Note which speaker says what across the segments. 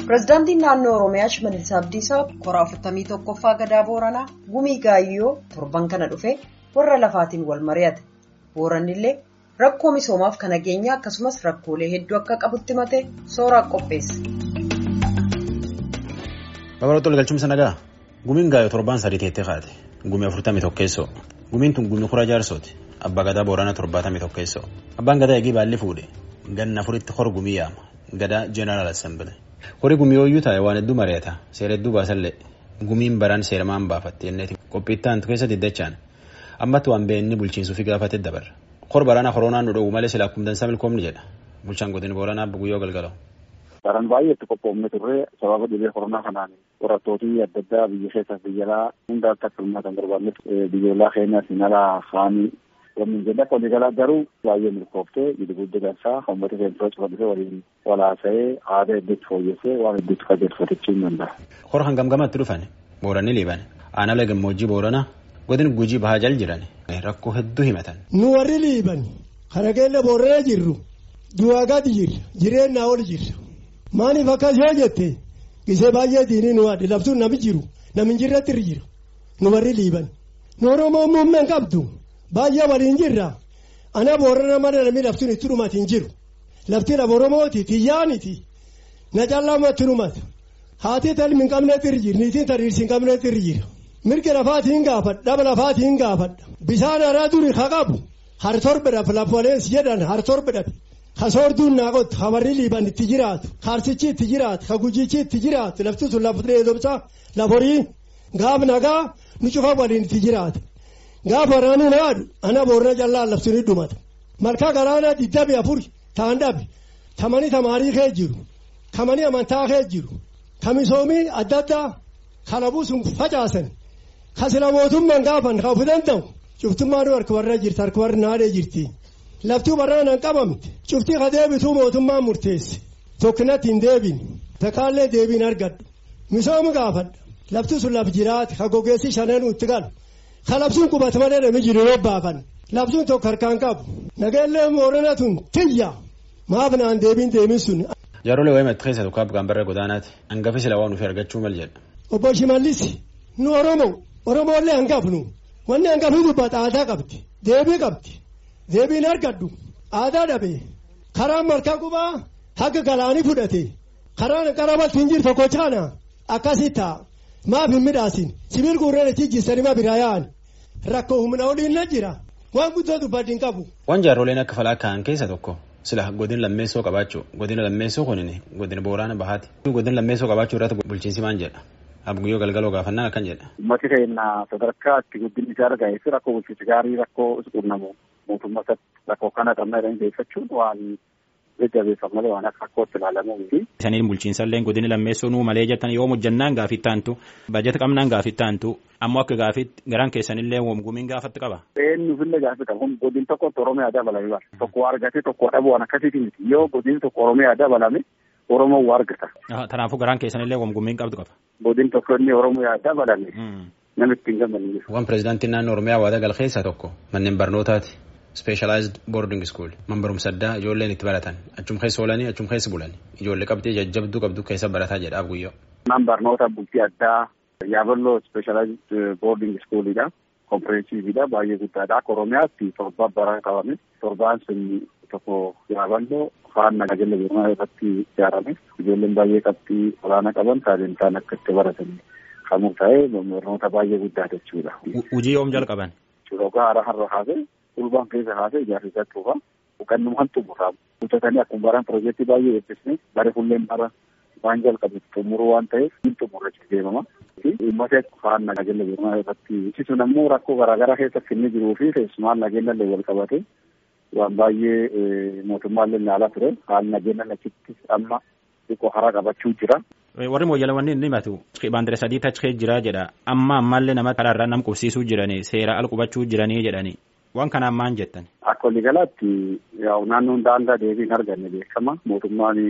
Speaker 1: Pireezidaantiin naannoo Oromiyaa Shimallis Abdiisaa kora 41ffaa gadaa Booranaa gumii gaayyoo torban kana dhufe warra lafaatiin wal mari'ate. Booranni illee rakkoo misoomaaf kan nageenyaa akkasumas rakkoolee hedduu akka qabutti matee sooraa qopheesse.
Speaker 2: Babal'oota galchumsa nagaa gumiin gaayyoo torbaan sadii teettee kaate gumii afurtamii tokkeessoo gumiin tun gumii kura jaarsooti abbaa gadaa booranaa torbaatamii tokkeessoo abbaan gadaa eegii baalli fuudhe ganna afuritti hor gumii yaama gadaa jeenaraal assembile horii gumii ooyyuu taa'e waan hedduu mari'ata seera hedduu baasallee gumiin baraan seeramaan baafatte jenneeti qophiittaan keessa diddachaan ammatti waan beenni bulchiinsuufi gaafate dabarra hor baraana koronaan nu dhowwu malee silaa kumdansaa milkoomni jedha bulchaan godina booranaa guyyoo galgaloo.
Speaker 3: Baran baay'eetti qophoofne turre sababa dhibee koronaa kanaan qorattooti adda addaa biyya keessaa biyya alaa hunda akka hirmaatan barbaanne biyyoolaa keenya sinalaa haanii waliin jedha waliigalaa garuu baay'ee milkooftee gidi guddi gansaa uummata keenya cufadhufee waliin walaasa'ee aadaa hedduutti fooyyessee waan hedduutti qajeelfatachuu hin danda'a.
Speaker 2: Hor hangam gamatti dhufan booranni liiban aanaa gammoojjii booranaa godin gujii bahaa jal jiran rakkoo hedduu himatan.
Speaker 4: Nu warri liiban kana keenya booranaa jirru du'aa gadi jirra jireenya ol jirra. Maaliif akkas yoo jette gisee baay'ee diinii nu adde labsuun nami jiru nami jirratti irra jiru nu warri liiban nu oromoo muummeen qabdu baay'ee waliin jirra ana boorana mana nami labsuun itti dhumati hin jiru lafti lafa oromooti xiyyaaniti na callamatti dhumata haati talmi hin qabnetti irra jira niitiin tariirsi hin qabnetti irra jira mirga lafaati hin gaafadha dhaba lafaati hin gaafadha bisaan haraa duri haa qabu har torbe dhabe lafa waleessi jedhan har torbe dhabe. Kasoorduun naaqotti hawarri liiban itti jiraatu kaarsichi itti jiraatu kagujichi itti jiraatu lafti sun lafa dheedobsa lafa horii gaaf nagaa nu cufa waliin itti jiraatu gaaf waraanni naadu ana boorana callaan labsuun dhumata malkaa galaanaa digdami afur ta'an dhabe tamanii tamaarii kee jiru kamanii amantaa kee jiru kamisoomii adda addaa kalabuu sun facaasan kasila mootummaan gaafan kafu danda'u cuftummaan harka warra jirti harka warra naadee jirti. Lafti waraanaan qabamte cuftii ka deebituu mootummaan murteesse tokkinatti hin deebin takkaallee deebiin argadhu misooma gaafadha lafti sun laf jiraate ka gogeessi shananuu itti galu ka labsuun qubata malee namni jiru yoo baafan labsuun tokko harkaan qabu nageellee moorana tun tiyya maaf naan deebiin deemin sun.
Speaker 2: Jaarolee wayi maxxii keessa tokko abbaan barra godaanaati hangafi sila waan ofii argachuu mal jedha.
Speaker 4: Obbo Shimallis nu Oromoo Oromoollee hangafnu wanni hangafni dubbata aadaa qabdi deebii qabdi. Deebiin argadhu aadaa dhabe karaan malkaa qubaa haga galaanii fudhate karaan qarabatti hin jiru tokko caana akkasii ta'a maaf hin midhaasin sibiil guurreen itti jissanii ma biraa yaa'an rakkoo humna oliin na jira waan guddoo dubbaddi hin qabu.
Speaker 2: Waan jaarroleen akka falaa ka'an keessa tokko sila godina lammeessoo qabaachuu godina lammeessoo kunin godina boorana bahaati godina lammeessoo qabaachuu irratti bulchiinsi maal jedha. Abguyyoo galgaloo gaafannaan akkan jedha.
Speaker 3: Uummati keenya sadarkaa itti guddinni isaa argame fi rakkoo bulchiinsi gaarii rakkoo qunnamu mootummaa rakkoo kana qabna jedhanii beekachuun waan jajjabeeffam malee waan akka rakkootti ilaalamuu miti.
Speaker 5: Isaniin bulchiinsallee godina lammeessoo nuu malee jettan yoo hojjannaan gaafii taantu bajeta qabnaan gaafii taantu ammoo akka gaafiitti garaan keessanillee gumiin gaafatti qaba.
Speaker 3: Eenyufillee gaafii qaba kun godin tokkotti Oromiyaa dabalame bara tokko argate tokko dhabu waan akkasiiti miti yoo godin tokko Oromiyaa dabalame Oromoo waa argata.
Speaker 5: Kanaafuu garaan keessanillee gumiin qabdu qaba.
Speaker 3: Godin tokko inni Oromiyaa dabalame. Namitti hin gammadne.
Speaker 2: Waan pireezidaantiin naannoo Oromiyaa waada gal keessaa tokko manneen barnootaati. Specialized boarding school man barumsa addaa ijoolleen itti baratan achum keessa oolanii achum keessa bulan ijoollee qabdee jajjabduu qabdu keessa barataa jedhaaf guyyoo.
Speaker 3: Man barnoota bultii addaa yaaballoo specialized boarding schoolidha. Kompireensividha baay'ee guddaadha. Akka Oromiyaatti torba bara qabame torbaan sun tokko yaaballoo kaan nageenya beekamaa irratti ijaarame ijoolleen baay'ee qabxii olaanaa qaban sadarkaan akka itti baratan kan murtaa'e barnoota baay'ee guddaa jechuudha.
Speaker 5: Hojii yoom jalqaban?
Speaker 3: Roga haaraa har'a haasee ulbaan keessa haasee ijaarsa isaa tuufa kannuma kan xumuraa hojjetanii akkuma baran piroojeektii baay'ee eebbisne bare fulleen bara waan jalqabe xumuruu waan ta'eef hin xumurre deemama. Uummata kaan nageenya beekamaa irratti ibsisuun ammoo rakkoo garaagaraa keessatti inni jiruu fi keessumaan nageenya illee wal qabate waan baay'ee mootummaallee ilaalaa ture haalli nageenya achitti amma xiqqoo hara qabachuu jira.
Speaker 5: Warri mooyyalaawwan inni himatu baandire sadii tachee jira jedha amma ammallee nama karaarraa nam qubsiisuu jiranii seera al qubachuu jiranii jedhanii waan kanaan maan jettan.
Speaker 3: Akka waliigalaatti naannoon daangaa deebii hin arganne beekama mootummaan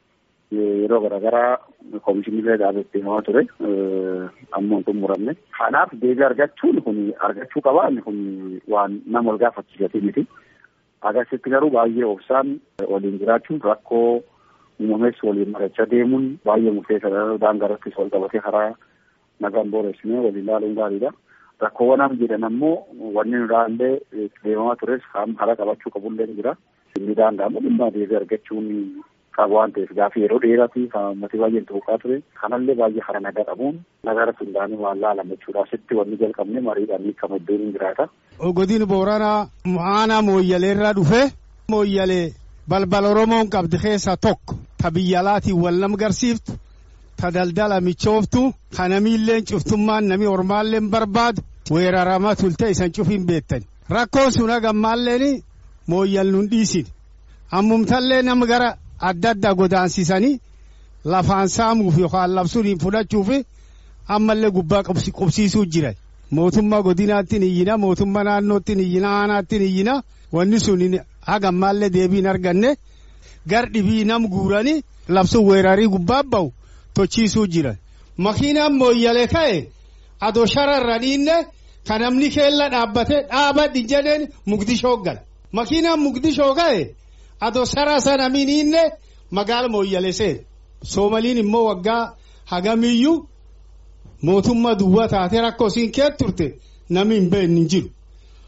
Speaker 3: yeroo garaagaraa koomishinillee dhaabetti himaa ture ammoo hin xumuramne. Kanaaf deebii argachuun kun argachuu qabaan kun waan nama wal gaafachiisati miti. Agasitti garuu baay'ee obsaan waliin jiraachuun rakkoo uumamees waliin marachaa deemuun baay'ee murteessaadha. Daangaa irrattis wal qabatee karaa nagaan booressinee waliin ilaaluun gaariidha. Rakkoowwan amma jedhan ammoo wanni nuraallee deemamaa tures karaa qabachuu qabullee jira. Inni daangaa ammoo dhimma deebii argachuun qabu waan ta'eef gaaffii yeroo dheeraati kan uummatni baay'een tuuqaa ture. Kanallee baay'ee hara nagaa qabuun nagaa irratti hundaa'anii waan laalama jechuudha. Asitti wanni jalqabne mariidhaan hiikama iddoon hin jiraata.
Speaker 6: Godina Booranaa aanaa mooyyalee irraa dhufe mooyyalee balbal Oromoon qabdi keessaa tokko ta biyya alaatiin wal nam garsiiftu ta daldala michooftu ka namiilleen cuftummaan nami ormaalleen barbaadu weeraramaa tulte isan cufin beektan rakkoon sun hagammaalleen mooyyal nun dhiisin ammumtallee nama gara adda addaa godaansisanii lafaan saamuuf yookaan labsuun fudhachuuf ammallee gubbaa qubsiisuu jiran mootummaa godinaattiin iyyina mootummaa naannoottiin iyyina aanaattiin iyyina wanni sun hagammaallee deebiin arganne gar dhibii nam guuranii labsuun weerarii gubbaa ba'u tochiisuu jiran makiinaan mooyyalee ka'e adoo shararra dhiinne kan namni keella dhaabbate dhaabadhi jedheen mugdishoo gal makiinaan mugdishoo ka'e adoo sara sana miniinne magaala mooyyalee seen soomaliin immoo waggaa hagamiyyuu mootummaa duwwaa taate rakkoo siin kee turte namni hin beekne hin jiru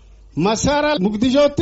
Speaker 6: masaara mugdishootti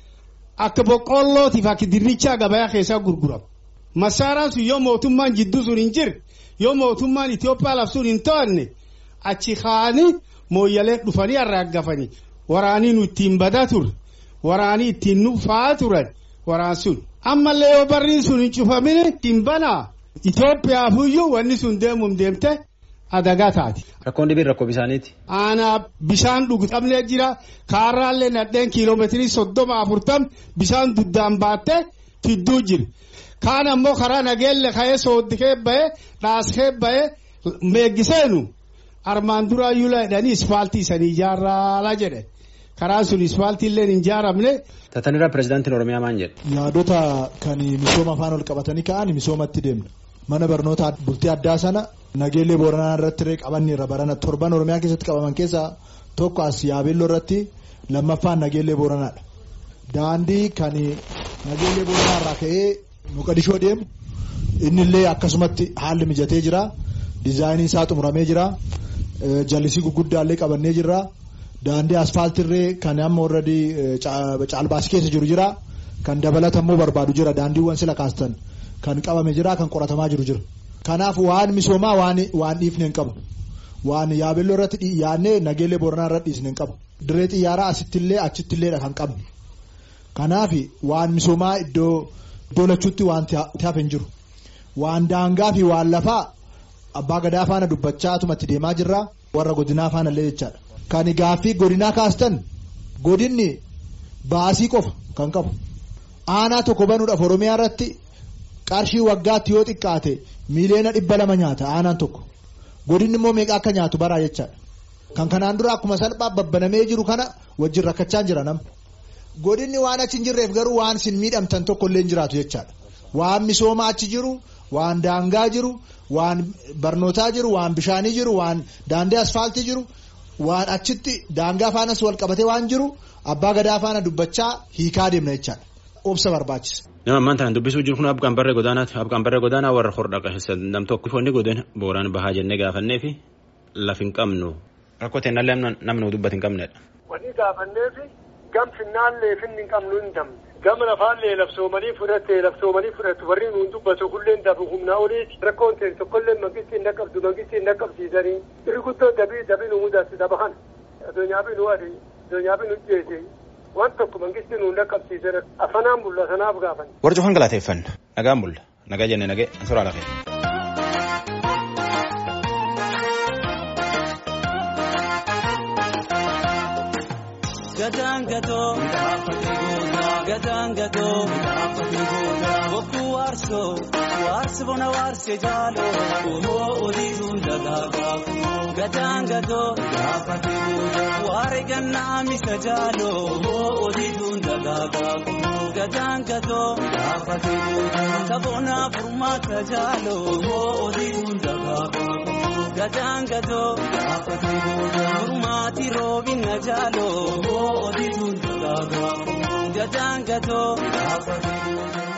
Speaker 6: akka boqqollootiif akka dirrichaa gabayaa keessaa gurgurama. Masaaraan sun yoo mootummaan jidduu sun hin jirre yoo mootummaan Itoophiyaa labsuun hin to'anne achi kaa'anii mooyyalee dhufanii arraaggafanii waraanii nu ittiin badaa ture waraanii ittiin nu fa'aa turan waraan sun. Ammallee yoo barriin sun hin cufamine ittiin banaa Itoophiyaafuu wanni sun deemuun deemte adagaa taati.
Speaker 2: Rakkoon dhibiin rakkoo bisaaniiti.
Speaker 6: Aanaa bishaan dhugamee jira kaarraallee nadheen kiiloomeetirii soddoma afurtam bishaan duddaan baattee fidduu jira. Kaan ammoo karaa nageelle ka'ee sooddikee bahee dhaaskee bahee meeggiseenu armaan duraa yuula jedhanii ispaaltii isanii ijaarraa jedhe. Karaan sun ispaaltii illee hin ijaaramne.
Speaker 2: Tatanirraa pirezidaantiin Oromiyaa maal jedhe.
Speaker 7: Yaadota kan misooma afaan ol qabatanii ka'an misoomatti deemna. Mana barnoota bultii addaa sana nageellee booranaa irratti qabanni irra barana torban Oromiyaa keessatti qabaman keessaa tokko as yaabelloo irratti lammaffaan nageellee booranaadha. Daandii kan nageellee booranaa irraa ka'ee Moqadishoo deemu innillee akkasumatti haalli mijatee jira. Dizaayiniin isaa xumuramee jira. Jallisii gurguddaallee qabannee jirra. Daandii asfaaltirree kan amma warradii caalbaasii keessa jiru jira. Kan dabalatammoo barbaadu jira. Daandiiwwan sila kaastan kan qabame jira. Kan qoratamaa jiru jira. Kanaaf waan misoomaa waan waan dhiifne hin qabu. Waan yaabelloo irratti yaadnee nageellee booranaa irratti dhiisne hin qabu. Dirree xiyyaaraa asittillee achittiilleedha kan qabne. Kanaaf waan misoomaa iddoo iddoo lachuutti waan hafe hin jiru. Waan daangaa fi waan lafaa abbaa gadaa faana dubbachaatuma deemaa jirra. Warra godinaa faana illee jechaadha. Kan gaaffii godinaa kaastan godinni baasii qofa kan qabu. Aanaa tokko banuudhaaf Oromiyaa irratti qarshii waggaatti yoo xiqqaate miiliyoona dhibba lama nyaata aanaan tokko. Godinni immoo meeqa akka nyaatu baraa jechaadha. Kan kanaan dura akkuma salphaa babbanamee jiru kana wajjin rakkachaa jira nama. Godinni waan achi hin jirreef garuu waan isin miidhamtan tokko illee hin jiraatu jechaadha. Waan misoomaa achi jiru, waan daangaa jiru, waan barnootaa jiru, waan bishaanii jiru, waan daandii asfaaltii jiru, waan achitti daangaa faanas wal qabatee waan jiru abbaa gadaa faana dubbachaa hiikaa deemna jechaadha. Obsa barbaachisa.
Speaker 2: Nama ammaan tanaan dubbisuu jiru kun abqaan barree godaanaati. Abqaan barree godaanaa warra hordhaqa keessa nam tokko foonni godina booraan bahaa jennee gaafannee fi laf hin qabnu. Rakkoo ta'e nallee namni dubbatu hin qabnedha.
Speaker 8: Wanni gaafanneefi gam finnaallee finni hin qabnu hin damne. Gama lafaallee labsoomanii fudhatte labsoomanii fudhattu warri nuun dubbatu hulleen dabu humnaa oliiti. Rakkoon ta'e tokkollee mangisti hin dhaqqabdu mangisti hin dhaqqabsiisanii. Iri guddoo dabii dabii nu mudatti daba kana. Addunyaa fi nu adi addunyaa fi nu jeese. Waan tokko mangisti nuun dhaqqabsiise afanaan bulla sanaaf gaafan.
Speaker 2: Warra cufan galateeffanna. Nagaan bulla. Nagaa jenne nagee suraa lafee.
Speaker 9: Gatangatoo gatangatoo bokkuu waarsoo waarsi bona waarsee jaaloo ohoo oliituun dagaagaa gatangatoo waare gannaa misa jaaloo ohoo oliituun dagaagaa gatangatoo kabonaa furmaata jaaloo ohoo oliituun dagaagaa gatangatoo furmaati roobina jaaloo ohoo oliituun dagaagaa gatangatoo.